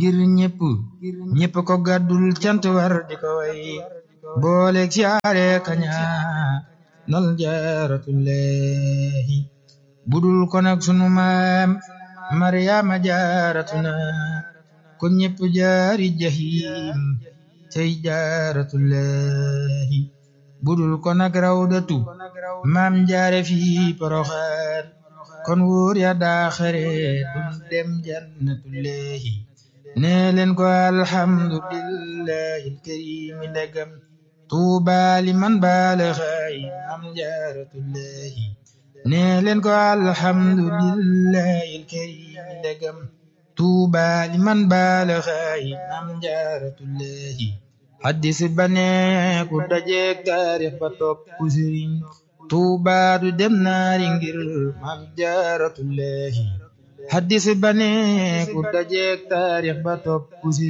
ngir ñépp ñépp ko gàddul cant war di ko way boole siyaare kaña nal jaaratullahi budul ko nag sunu maam maryaama jaaratuna kon ñépp jaari jahim cey jaaratullahi budul ko nag rawdatu maam jaare fi poroxaan kon wóor ya daaxare dum dem jannatullahi nee leen ko alhamdulillahi alkarimi ndegam tuubaali man baalaxaay maam jaaratullahi nee leen ko alhamdulillahi alkarimi ndegam tuubaali man baalaxaay maam jaaratullahi haddis ba nee ku dajeek taarix ba topp sëriñ Tuubaa du dem naari ngir maam jaaratullahi haddis ba nee ku dajeek taarix ba topp